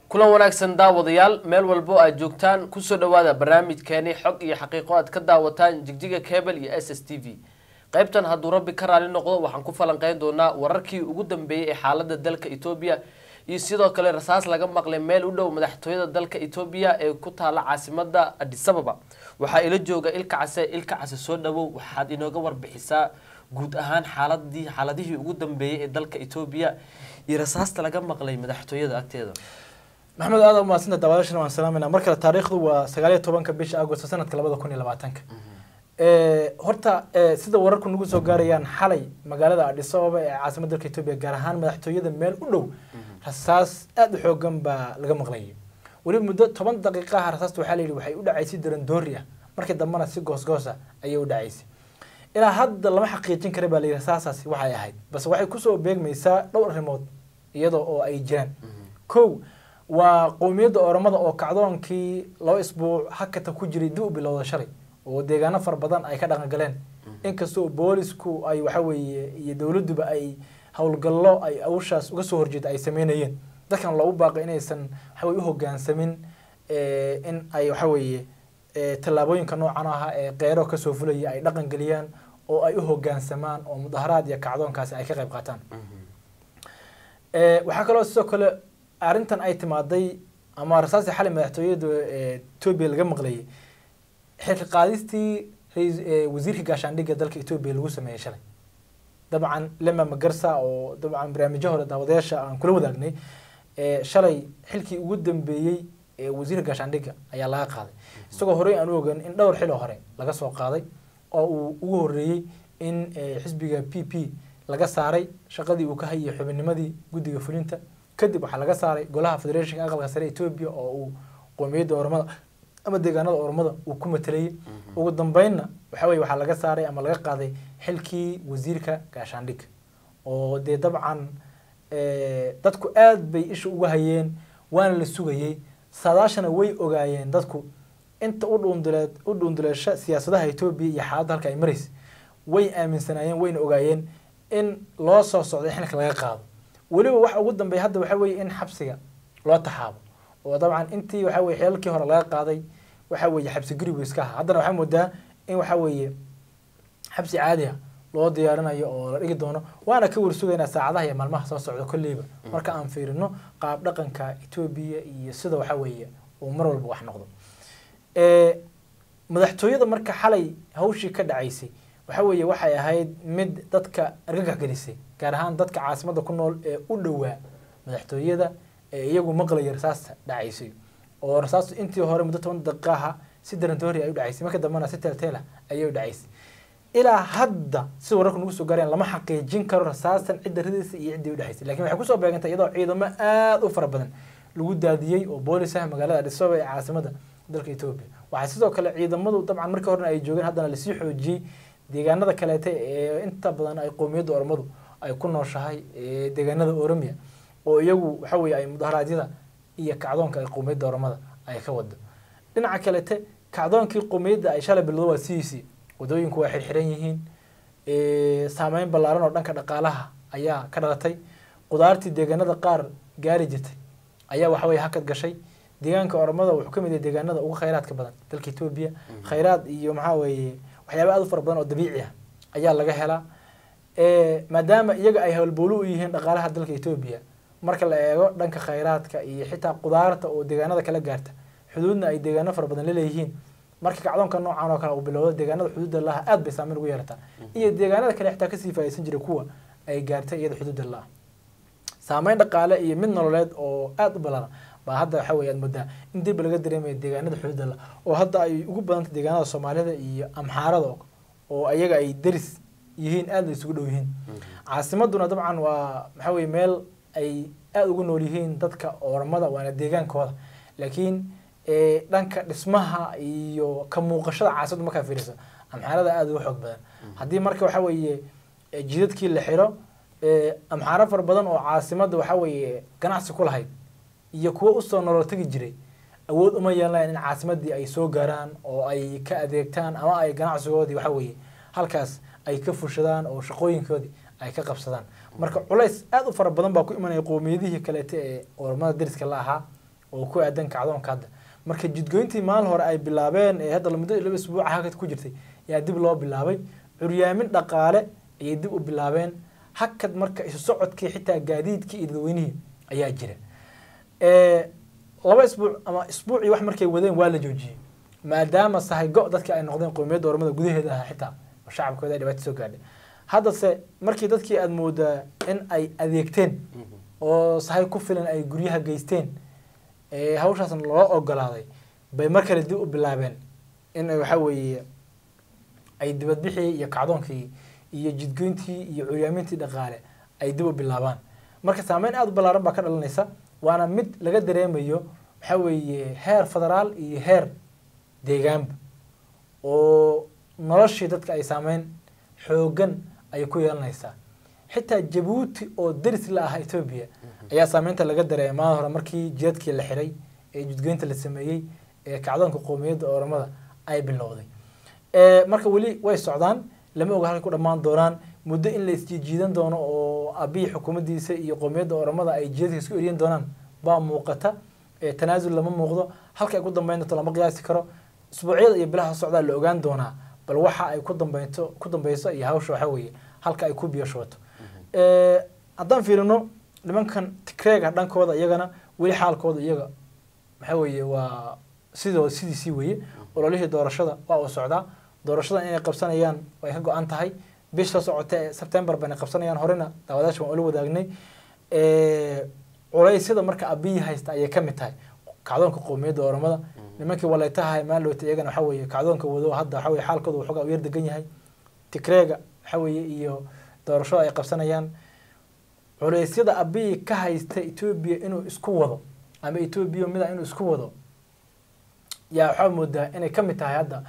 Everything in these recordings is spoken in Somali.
kulan wanaagsan daawadayaal meel walbo aad joogtaan kusoo dhawaada barnaamijkeeni xog iyo xaqiiqo aad ka daawataan jigjiga cable iyo s s t v qaybtan hadduu rabbi ka raali noqdo waxaan ku falanqeyn doonaa wararkii ugu dambeeyey ee xaalada dalka etoobiya iyo sidoo kale rasaas laga maqlay meel u dhow madaxtooyada dalka etoobiya ee ku taala caasimada adisababa waxaa ila jooga ilka case ilka case soo dhawow waxaad inooga warbixisaa guud ahaan xaaladii xaaladihii ugu dambeeyey ee dalka etoobiya iyo rasaasta laga maqlay madaxtooyada agteeda maxamed aad umahadsanta daawadaashana waan salaamayna mar kale taariikhdu waa sagaaliyo tobanka bisha agosto sanadka labada kun iyo labaatanka horta sida wararku nagu soo gaarayaan xalay magaalada adhisababa ee caasimada dalka etoobiya gaar ahaan madaxtooyada meel u dhow rasaas aada u xoogan baa laga maqlayay weliba muddo toban daqiiqaha rasaasta waxaa layidhi waxay u dhacaysay darandoori ah markii dambena si goosgoos ah ayay u dhacaysay ilaa hadda lama xaqiijin kara baa layidhi rasaasaasi waxay ahayd balse waxay kusoo beegmaysaa dhowr arrimood iyadoo oo ay jiraan kow waa qowmiyadda oramada oo kacdoonkii laba isbuuc hakata ku jiray dib u bilowda shalay oo deegaano fara badan ay ka dhaqan galeen inkastoo boolisku ay waxa weeye iyo dowladduba ay howlgallo ay awshaas uga soo horjeeda ay sameynayeen dadkan loogu baaqay inaysan waxaweye uhogaansamin in ay waxa weeye tallaabooyinka noocan aha ee qeyro kasoo fulaya ay dhaqan geliyaan oo ay u hogaansamaan oo mudaharaad iyo kacdoonkaasi ay ka qayb qaataan waxaa kaloo sidoo kale arrintan ay timaaday ama rasaastii xalay madaxtooyada etoobiya laga maqlayay xilka qaadistii wasiirka gaashaandhigga dalka etoobiya lagu sameeyey shalay dabcan lema magarsa oo dabcan barnaamijyo hore daawadayaasha aan kula wadaagnay shalay xilkii ugu dambeeyey ee wasiirka gaashaandhigga ayaa laga qaaday isagoo horey aan u ogan in dhowr xiloo hore laga soo qaaday oo uu ugu horeeyey in xisbiga p p laga saaray shaqadii uu ka hayay xubinnimadii guddiga fulinta kadib waxaa laga saaray golaha federetionka aqalka sare etoobiya oo uu qoomiyadda ormada ama deegaanada ormada uu ku matelayay ugu dambeynna waxa weye waxaa laga saaray ama laga qaaday xilkii wasiirka gaashaandhigga oo dee dabcan dadku aad bay isha uga hayeen waana la sugayey saadaashana way ogaayeen dadku inta u dhuunduleed u dhuunduleesha siyaasadaha etoobiya iyo xaaladda halka ay maraysa way aaminsanaayeen wayna ogaayeen in loo soo socday xilka laga qaado weliba waxa ugu dambeeya hadda waxa weeye in xabsiga loo taxaabo oo dabcan intii waxa weye xilalkii hore laga qaaday waxa weeye xabsi gurigu iska ahaa haddana waxaa moodaa in waxa weeye xabsi caadi ah loo diyaarinayo oo la dhigi doono waana ka warsugaynaa saacadaha iyo maalmaha soo socda kolleyba marka aan fiirino qaab dhaqanka etoobiya iyo sida waxa weeye uu mar walba wax noqdo madaxtooyada marka xalay hawshii ka dhacaysay waxa weeye waxay ahayd mid dadka argagax gelisay gaar ahaan dadka caasimadda ku nool ee u dhowaa madaxtooyada ee iyagu maqlaya rasaasta dhacaysay oo rasaastu intii hore muddo toban daqiiqaha si darantoori ay u dhacaysay marka dambena si teelteela ayay u dhacaysay ilaa hadda sida wararku nagu soo gaarayaan lama xaqiijin karo rasaastan cidda ridaysa iyo ciddii u dhacaysay lakin waxay kusoo beegantay iyadoo ciidamo aada u fara badan lagu daadiyey oo boolis ah magaalada adhisababa ee caasimada dalka etoobiya waxaa sidoo kale ciidamadu dabcan markii horena ay joogeen haddana lasii xoojiyey deegaanada kaleete ee inta badan ay qowmiyadda ormadu ay ku nooshahay deegaanada oromia oo iyagu waxa weye ay mudaharaadyada iyo kacdoonka ay qowmiyadda ormada ay ka wado dhinaca kalete kacdoonkii qowmiyadda ay shalay bilowdo waa sidiisii wadooyinku waa xirxiran yihiin saameyn ballaaran oo dhanka dhaqaalaha ayaa ka dhalatay qudaartii deegaanada qaar gaari jirtay ayaa waxa weye hakad gashay deegaanka ormada wuxuu ka mid yahay deegaanada ugu khayraadka badan dalka etoobiya khayraad iyo maxaa weeye waxyaaba aad u fara badan oo dabiici ah ayaa laga helaa maadaama iyaga ay howlbowlo u yihiin dhaqaalaha dalka etoobiya marka la eego dhanka khayraadka iyo xitaa qudaarta oo deegaanada kala gaarta xuduudna ay deegaano fara badan laleeyihiin marka kacdoonka noocan oo kale uu bilowdo deegaanada xuduudda laha aad bay saameyn ugu yeelataa iyo deegaanada kale xitaa kasii faaisan jiray kuwa ay gaartay iyada xuduudda la-ah saameyn dhaqaale iyo mid nololeed oo aada u ballaaran baa hadda waxa weye aad moodaa in dib laga dareemayo deegaanada xuduudda la oo hadda ay ugu badantay deegaanada soomaalida iyo amxaarada oo ayaga ay deris yihiin aada la isugu dhow yihiin caasimaduna dabcan waa waxa weye meel ay aada ugu nool yihiin dadka ormada waana deegaankooda laakiin dhanka dhismaha iyo ka muuqashada caasimada markaa fiirisa amxaarada aada uga xoog badan haddii marka waxa weeye jidadkii la xiro amxaaro fara badan oo caasimadda waxa weeye ganacsi ku lahayd iyo kuwo usoo nolol tegi jiray awood uma yeelanayan in caasimadii ay soo gaaraan oo ay ka adeegtaan ama ay ganacsigoodii waxa weeye halkaas ay ka fushadaan oo shaqooyinkoodii ay ka qabsadaan marka culays aada u fara badan baa ku imanaya qowmiyadihii kaleete ee ormada dariska la ahaa oo ku aadan kacdoonka hadda marka jidgoyntii maalin hore ay bilaabeen ee hadda muddo laba isbuuca hakad ku jirtay yaa dib loo bilaabay curyaamin dhaqaale ayay dib u bilaabeen hakad marka isu socodkii xitaa gaadiidkii iyo dadweynihii ayaa jira laba isbuuc ama isbuucii wax markay wadeen waa la joojiyey maadaama sahay go dadkii ay noqdeen qowmiyadda ormada gudaheeda ahaa xitaa oo shacabkooda ay dhibaato soo gaadhay haddase markii dadkii aada moodaa in ay adeegteen oo sahay ku filan ay guryaha geysteen hawshaasna loo ogolaaday bay mar kale dib u bilaabeen in waxa weeye ay dibadbixii iyo kacdoonkii iyo jidgoyntii iyo curyaamintii dhaqaale ay dib u bilaabaan marka saameyn aada u ballaaran baa ka dhalanaysa waana mid laga dareemayo waxa weeye heer federaal iyo heer deegaanba oo noloshii dadka ay saameyn xoogan ay ku yeelanaysaa xitaa jabuuti oo daris la ah etoobiya ayaa saameynta laga dareemay maalin hore markii jidadkii la xiray ee judgoynta la sameeyey ee kacdoonka qowmiyadda oromada ay bilowday marka weli way socdaan lama oga halkay ku dhammaan doonaan muddo in la isjiijiidan doono oo abiyi xukuumaddiisa iyo qowmiyadda oromada ay jidadka isku eriyan doonaan baa muuqata tanaasul lama muuqdo halka ay ku dambeyn doonto lama qiyaasi karo isbuucyada iyo bilaha socdaa la ogaan doonaa bal waxa ay ku dambeynto ku dambeyso iyo hawsha waxa weeye halka ay ku biyashooto haddaan fiirino nimankan tigreega dhankooda iyagana weli xaalkooda iyaga waxa weeye waa sidoo sidiisii weeye ololihii doorashada waa uu socdaa doorashada inay qabsanayaan way ka go-an tahay bisha socota ee sebtembar bayna qabsanayaan horena daawadaasha waan ula wadaagnay culeysyada marka abiyi haysta ayay ka mid tahay kacdoonka qowmiyadda oromada nimankii waleytaha maalowta iyagana waxa weeye kacdoonka wado hadda waxa weye xaalkooda waxoogaa u yar degan yahay tigreega waxa weeye iyo doorashada ay qabsanayaan culeysyada abiyi ka haysta etoobiya inuu isku wado ama etoobiya mida inuu isku wado yaa waxaa moodaa inay ka mid tahay hadda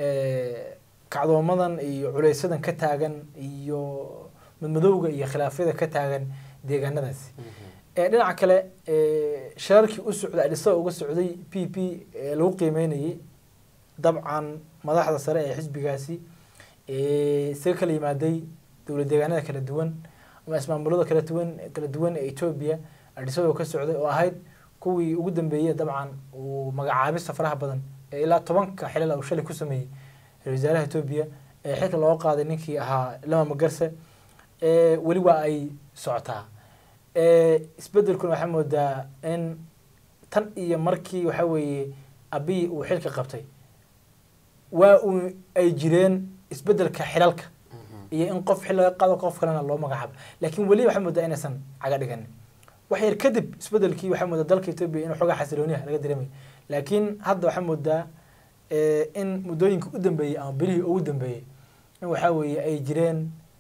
kacdoomadan iyo culeysyadan ka taagan iyo madmadowga iyo khilaafyada ka taagan deegaanadaasi dhinaca kale shirarkii u socday adhisaga uga socday p p lagu qiimeynayay dabcan madaxda sare ee xisbigaasi isaga kala yimaaday dowlad deegaanada kala duwan ama ismaamulada kala duwan kala duwan ee etoobiya adhisaga ka socday oo ahayd kuwii ugu dambeeyey dabcan uu magacaabista faraha badan ee ilaa tobanka xilal uu shalay ku sameeyey ra-isul wasaaraha etoobiya ee xilka looga qaaday ninkii ahaa lama magarse weli waa ay socotaa isbedelkuna waxaa moodaa in tan iyo markii waxa weeye abiyi uu xilka qabtay waa uu ay jireen isbedelka xilalka iyo in qof xil laga qaado qof kalena loo magacaabo laakiin weli waxaa moodaa inaysan caga dhiganin wax yar kadib isbedelkii waxaa moodaa dalka etoobiya inuu xoogaa xasilooniha laga dareemayo laakiin hadda waxaa moodaa in muddooyinka u dambeeyey ama bilihii ugu dambeeyey in waxaa weeye ay jireen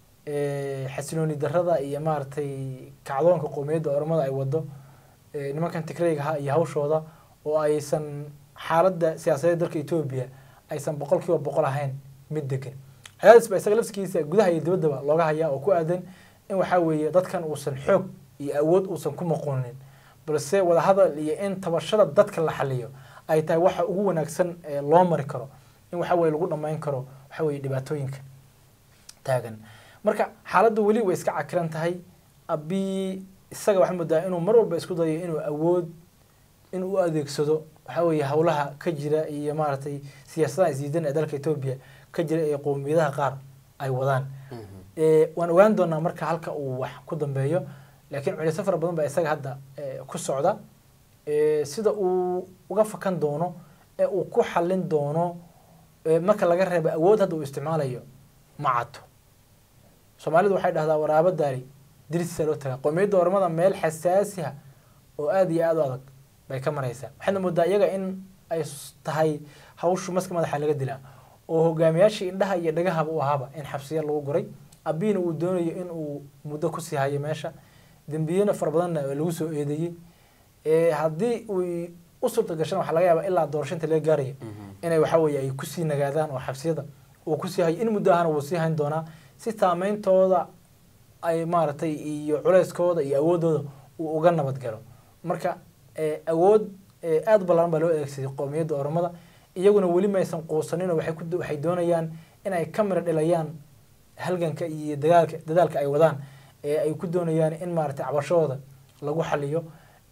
xasilooni darada iyo maaragtay kacdoonka qowmiyadda oromada ay wado nimankan tigreygaha iyo hawshooda oo aysan xaaladda siyaasadeed dalka etoobiya aysan boqol kiiba boqol ahayn mid degan cadaadis ba isaga lafskiisa gudaha iyo dibaddaba looga hayaa oo ku aadan in waxaa weeye dadkan uusan xoog iyo awood uusan ku maquunin balse wadahadal iyo in tabashada dadka la xaliyo ay tahay waxa ugu wanaagsan ee loo mari karo in waxa weye lagu dhammayn karo waxa weye dhibaatooyinka taagan marka xaaladdu weli way iska cakiran tahay abiyi isaga waxaa moodaa inuu mar walba isku dayo inuu awood inuu u adeegsado waxa weeye howlaha ka jira iyo maaragtay siyaasadaha isdiidan ee dalka etoobiya ka jira ee qowmiyadaha qaar ay wadaan waan ogaan doonaa marka halka uu wax ku dambeeyo laakiin culeysyo fara badan baa isaga hadda ku socda sida uu uga fakan doono ee uu ku xallin doono marka laga reebo awood hadda uu isticmaalayo ma cadto soomaalidu waxay dhahdaa waraabo daari dirisa loo tagaa qowmiyadda ormada meel xasaasiha oo aada iyo aada u adag bay ka maraysaa waxaadna moodaa iyaga in ay tahay hawshu maska madaxa laga dilaa oo hogaamiyaashii indhaha iyo dhagahaba u ahaaba in xabsiya lagu guray abiina uu doonayo in uu muddo kusii hayo meesha dembiyena fara badanna lagu soo eedeeyey haddii uu u suurta gashana waxaa laga yaabaa ilaa doorashinta laga gaaraya inay waxa weeye ay kusii nagaadaan oo xabsiyada uu kusii hayo in muddo ahana wuu sii hayn doonaa si saameyntooda ay maaragtay iyo culeyskooda iyo awoodooda uu uga nabad galo marka awood aada u ballaaran baa loo adeegsaday qowmiyadda oromada iyaguna weli maysan quusaninoo waxay ku waxay doonayaan inay ka mira dhilayaan halganka iyo dagaalka dadaalka ay wadaan ee ay ku doonayaan in maaragtay cabashadooda lagu xaliyo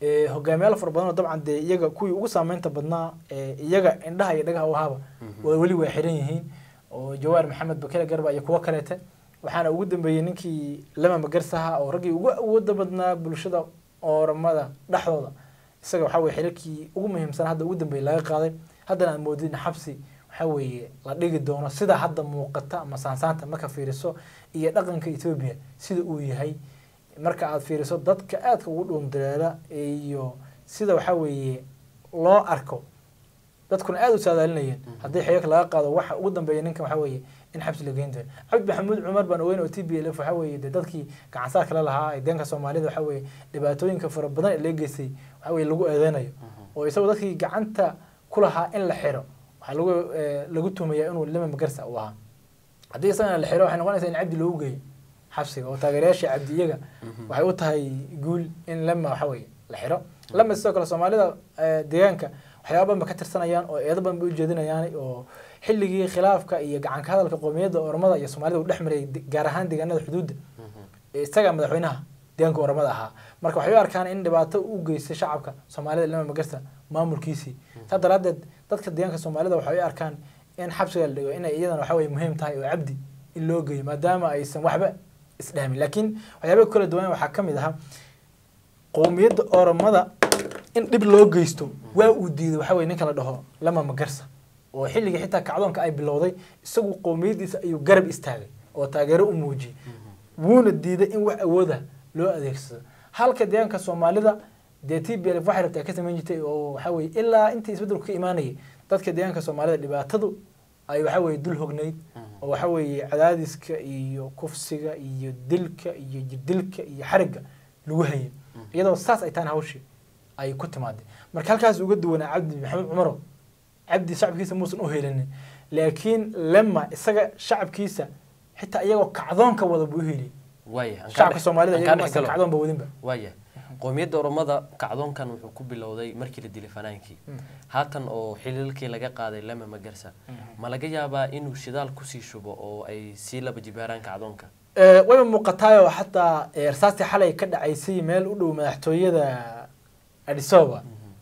ee, hogaamiyaal fara badan oo dabcan dee iyaga kuwii ugu saameynta badnaa ee, iyaga indhaha iyo dhagaha u ahaaba waa weli waa xiran yihiin oo jawaar maxamed bakele garba iyo kuwo kaleete waxaana ugu dambeeyey ninkii lama magarsaha oo raggii ugu awooda badnaa bulshada ooramada dhexdooda isaga waxaa weye xilalkii ugu muhiimsan hadda ugu dambeeyey laga qaaday haddana aad moodid in xabsi waxaa weeye la dhigi doono sida hadda muuqata ama saansaanta marka fiiriso iyo dhaqanka etoobiya sida uu yahay marka aad fiiriso dadka aadka ugu dhuundareera iyo sida waxaa weeye loo arko dadkuna aada u saadaalinayeen haddii xeerka laga qaado waxa ugu dambeeya ninkan waxaa weeye in xabsi la geyn doono cabdi maxamuud cumar baan ogeyn oo t b l f waxaa weeye dee dadkii gacansaar kale lahaa ee deenka soomaalida waxaa weeye dhibaatooyinka fara badan ee laga geystay waxaa weeye lagu eedeynayo oo isagoo dadkii gacanta ku lahaa in la xiro waxaa lagu eh, lagu tumayaa inuu lima magarsa u ahaa haddii isagana la xiro waxay noqonaysaa in cabdi loogu geeyo xabsiga oo taageerayaasha cabdi iyaga waxay u tahay guul in lama waxa weeye la xiro lama sidoo kale soomaalida eh, deegaanka waxyaaba badan ba ka tirsanayaan oo eedo badan bay ujeedinayaan oo xilligii khilaafka iyo gacanka hadalka qoomiyadda ormada iyo soomaalida uu dhex maray de- gaar ahaan deegaanada xuduudda isaga madaxweynaha deegaanka ormada ahaa marka waxay u arkaan in dhibaato u geystay shacabka soomaalida lama magarsa maamulkiisii saa daraadeed dadka deegaanka soomaalida waxay u arkaan in xabsiga la dhigo inay iyadana waxa weye muhiim tahay oo cabdi in loo geeyo maadaama aysan waxba isdhaamin laakiin waxyaaba kala duwan waxaa ka mid ahaa qowmiyadda oromada in dhib loo geysto waa uu diiday waxa weye ninka la dhaho lama magarsa oo xilligii xitaa kacdoonka ay bilowday isagu qowmiyaddiisa ayuu garab istaagay oo taageero u muujiyey wuuna diiday in wax awooda loo adeegsado halka deegaanka soomaalida dee t b l f waxay rabtaa ay ka samayn jirtay oo waxa weye ilaa intii isbeddelku ka imaanayay dadka deegaanka soomaalida dhibaatadu ay waxa weye dul hognayd oo waxa weeye cadaadiska iyo kufsiga iyo dilka iyo jirdilka iyo xarigga lagu hayay iyadoo saas ay tahan hawshii ay ku timaadeen marka halkaas uga duwanaa cabdi maxamed cumaro cabdi shacabkiisa muusan u helinin laakiin lema isaga shacabkiisa xitaa iyagoo kacdoonka wada buu u heliyay waaya shacabka soomaalida aan iyaga kaa maasan dhexgalo. kacdoon ba wadinba waaya qowmiyadda oromada kacdoonkan wuxuu ku bilowday markii la dilay fanaankii haatan oo xiliilkii laga qaaday lama magarsa ma laga yaabaa inuu shidaal kusii shubo oo ay sii laba jibaaraan kacdoonka Eh, wayba muuqataayoo xataa eh, rasaastii xalay ka dhacaysay meel u dhow madaxtooyada adisoba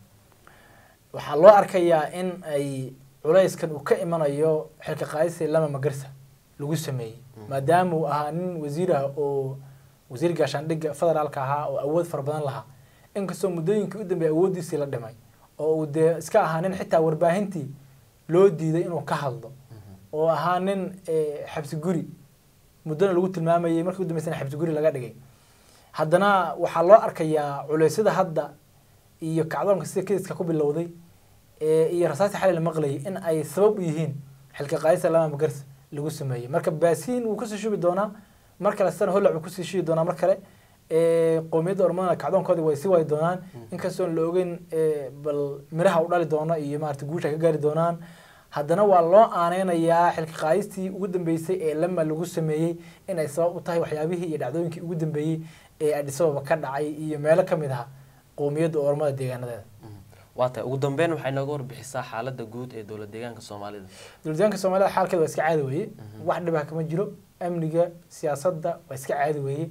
waxaa loo arkayaa in ay culayskan uu ka imanayo xilka qaadisii lama magarsa lagu sameeyey maadaama uu ahaa nin wasiir ah oo wasiir gaashaandhigga federaalka ahaa oo awood fara badan lahaa inkastoo muddooyinkii u dambeeyay awooddiisii la dhimay oo uu dee iska ahaa nin xitaa warbaahintii loo diiday inuu ka hadlo oo ahaa nin eh, xabsi guri muddona lagu tilmaamayay markii u dambeysana xabsi guri laga dhigay haddana waxaa loo arkayaa culeysyada hadda iyo kacdoonka sida kediska ku bilowday ee iyo rasaastii xalay la maqlayay in ay sabab u yihiin xilka qaadista lama magarsa lagu sameeyey marka baasiin wuu kusii shubi doonaa mar kale sana holac wuu kusii shubi doonaa mar kale ee qowmiyadda ormadana kacdoonkoodii way sii waay doonaan inkastoon la ogeyn ee, bal miraha u dhali doono iyo maarata guusha ay ka gaari doonaan haddana waa loo aaneynayaa xilka qaadistii ugu dambeysay ee lama lagu sameeyey in ay sabab u tahay waxyaabihii iyo dhacdooyinkii ugu dambeeyey ee adisababa ka dhacay iyo meelo ka mid ah qowmiyadda ormada deegaanadeeda waa tahay ugu dambeyn waxay nooga warbixisaa xaaladda guud ee dowlad deegaanka soomaalida dowladdeegaanka soomaalida xaalkeeda waa iska caadi weeye wax dhibah kama jiro amniga siyaasadda waa iska caadi weeye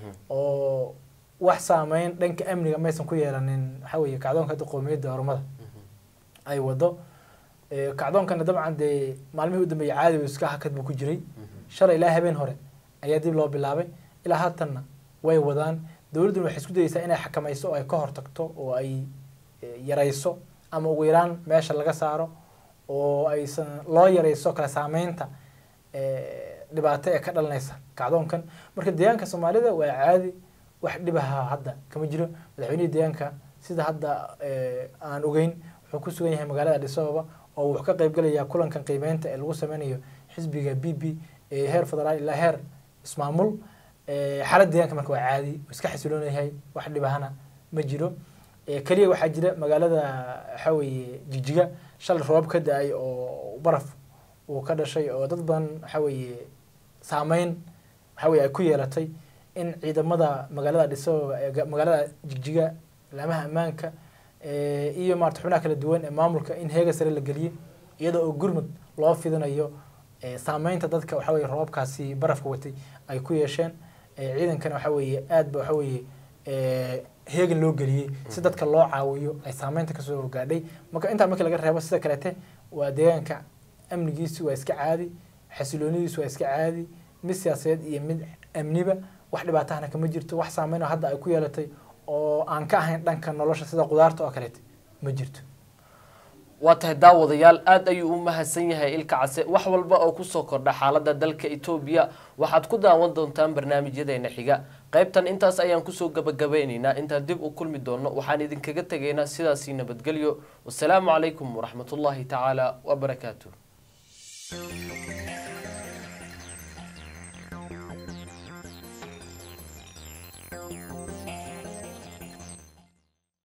oo wax saameyn dhanka amniga maysan ku yeelanin waxaa weeye kacdoonka hadda qowmiyadda ormada ay wado Eh, kacdoonkana dabcan dee maalmihii u dambeeyay caadi iska hakad buu ku jiray shalay ilaa habeen hore ayaa dib loo bilaabay ilaa haatanna way wadaan dowladduna waxay isku dayeysaa inay xakamayso oo ay ka hortagto oo ay eh, yarayso ama ugu yaraan meesha laga saaro oo aysan loo yarayso kala saameynta eh, dhibaato ee ka dhalanaysa kacdoonkan marka deegaanka soomaalida waa caadi wax dhibaha hadda kama jiro madaxweynihii deegaanka sida hadda eh, aan ogeyn wuxuu ku sugan yahay magaalada Addis Ababa oo wuxuu ka qayb galayaa kulankan qiimeynta ee lagu sameynayo xisbiga BB ee heer federaal ilaa heer ismaamul Eh, xaaladda deegaanka marka waa caadi wuu iska xasiloon yahay wax dhibahana ma jiro Eh, keliya waxaa jira magaalada waxaa weeye jigjiga shalay roob ka da-ay oo baraf uu ka dhashay oo dad badan waxaa weeye saameyn waxaa weeye ay ku yeelatay in ciidamada magaalada Addis Ababa ee ga- magaalada jigjiga laamaha ammaanka eh, iyo maarata xubnaha kala duwan ee maamulka in heega sare la geliyey iyada oo gurmud loo fidinayo eh, saameynta dadka waxaa weeye roobkaasi barafka watay ay ku yeesheen Eh, ciidankana waxaa weeye aad ba waxaa weeye ee, heegan loo geliyey si dadka loo caawiyo ay saameynta kasoo gaadhay marka intaa markii laga reebo sida kaleete waa deegaanka amnigiisu waa iska caadi xasiloonidiisu waa iska caadi mid siyaasadeed iyo mid amniba wax dhibaatahana kama jirto wax saameyn oo hadda ay ku yeelatay oo aan ka ahayn dhanka nolosha sida qudaarta oo kaleete ma jirto waa tahay daawadayaal aad ayuu u mahadsan yahay ilka case wax walba oo kusoo kordha xaalada dalka etoobiya waxaad ku daawan doontaan barnaamijyadeena xiga qaybtan intaas ayaan kusoo gabagabeyneynaa intaan dib u kulmi doono waxaan idinkaga tegaynaa sidaasii nabadgelyo wasalaamu calaykum waraxmatullaahi tacaala wabarakaatuh